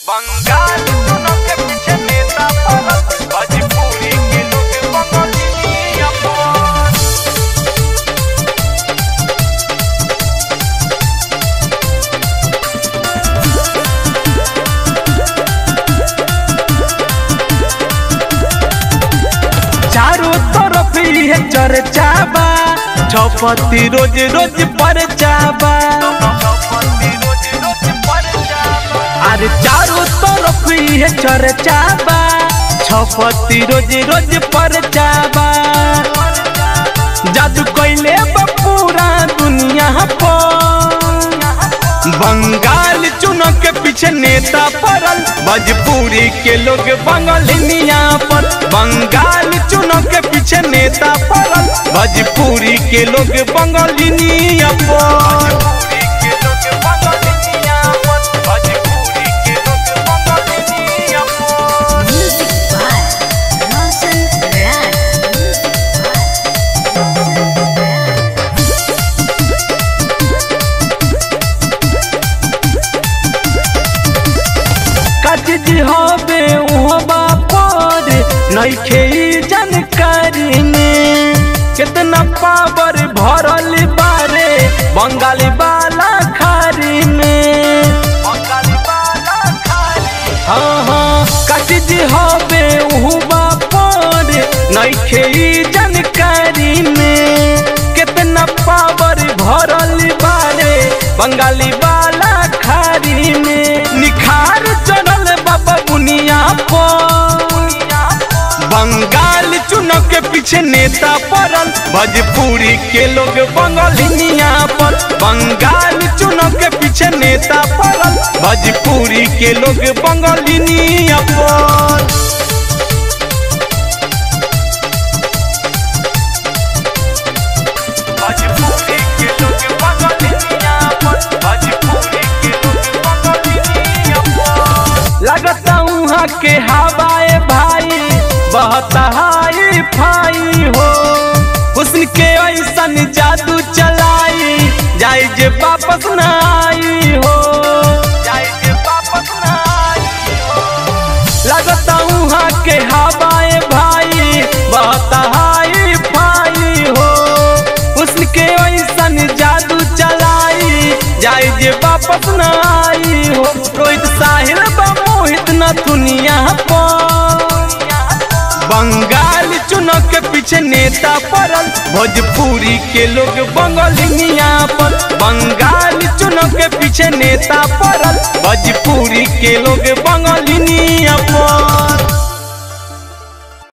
बंगाल सुनो के पीछे नेता पड़ल भोजपुरी के लोग बंगाली अपन चारों तरफ ये चर्चा बा छपति रोज रोज परचा बा रोज रोज पर जावा अरे चारों तरफ ये चर्चा बा छपति रोज रोज परचा बा जादू कैले बा पूरा दुनिया पर बंगाल चुनाव के पीछे नेता पड़ल भोजपुरी के लोग बंगालिनिया पर बंगाल चुनाव के पीछे नेता पड़ल भोजपुरी के लोग बंगालिनिया पर भोजपुरी के लोग बंगाली अपन भोजपुरी के लोग बंगाली अपन Music by Ronson Rad. Music by Ronson Rad. कचज हवे उहबा पर नइखे ई जानकारी में कितना पावर भरल बारे बंगाली वाला खारी में बंगाली वाला खाली हाँ हाँ कचज हवे उहबा पर नइखे ई जानकारी में कितना पावर भरल बारे बंगाली वाला खारी में निखार चढ़ल बाबा बुनिया पर बंगाल चुनाव के पीछे नेता पड़ल भोजपुरी के लोग बंगालिनिया पर बंगाल चुनाव के पीछे नेता पड़ल भोजपुरी के लोग बंगालिनिया पर भोजपुरी के लोग बंगाली अपन भोजपुरी के लोग बंगाली अपन लगता उहाँ के हवाए भाई बहुत हाई फाई हो हुस्न के ऐसन जादू चलाई जाई जे वापस ना आई हो जाए के वापस ना आई हो लगता उहाँ के हवाए भाई बहुत हाई फाई हो हुस्न के ऐसन जादू चलाई जाई जे वापस ना आई हो रोहित साहिल बा मोहित न दुनिया पर बंगाल चुनाव के पीछे नेता पड़ल भोजपुरी के लोग बंगालिनिया पर बंगाल चुनाव के पीछे नेता पड़ल भोजपुरी के लोग बंगालिनिया